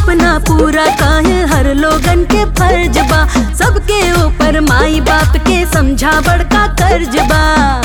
सपना पूरा काहे हर लोगन के फर्ज बा सबके ऊपर माई बाप के समझा बड़का कर्ज बा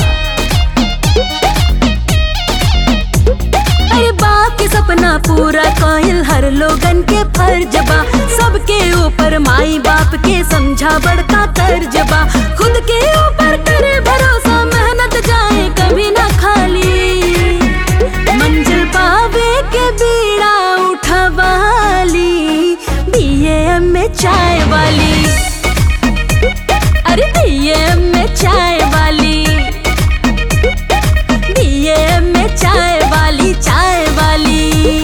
अरे बाप के सपना पूरा कायल हर लोगन के फर्ज बा सबके ऊपर माई बाप के समझा बड़का कर्ज बा खुद के ऊपर करे भरोसा मेहनत जाए कभी ना खाली मंजिल पावे के बीड़ा उठवाली बीए में चाय वाली अरे बीए में चाय वाली बीए में चाय वाली चाय वाली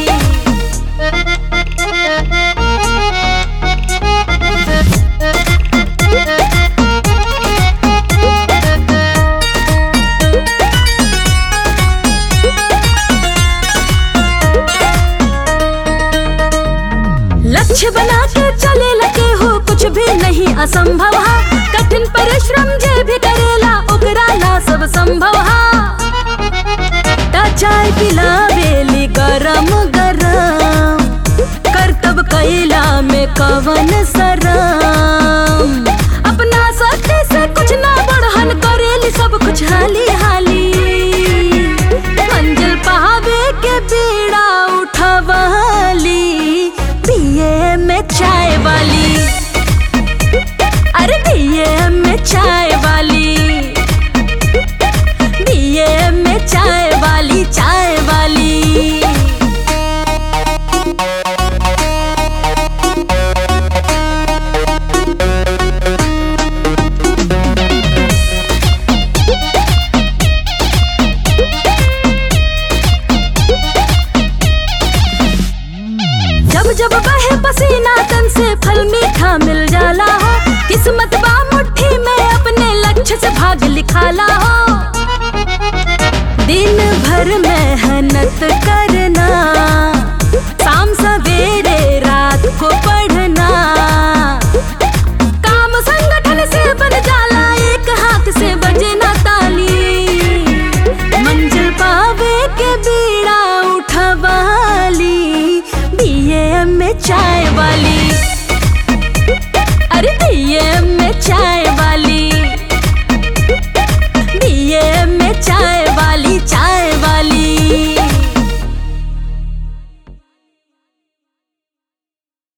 लक्ष्य बना के चले लगे हो कुछ भी नहीं असंभव हा कठिन परिश्रम जे भी करेला ओकरा ला सब संभव हा ता चाय पिलावेली गरम गरम करतब कैला में कवन सरम अपना शक्ति से कुछ ना बढ़हन करेली सब कुछ हाली हाली मंजिल पावे के बीड़ा उठवाली बीए में चाय वाली अरे बीए में चाय वाली बीए में चाय वाली चाय वाली जब जब बहे पसीना तन से फल मीठा मिल जाला हो किस्मत बा मुट्ठी में अपने लक्ष्य से भाग लिखाला हो दिन भर मेहनत करना शाम सवेरे रात को पढ़ना काम संगठन से बन जाला एक हाथ से बजे ना ताली मंजिल पावे के बीड़ा उठवाली बीए में चाय वाली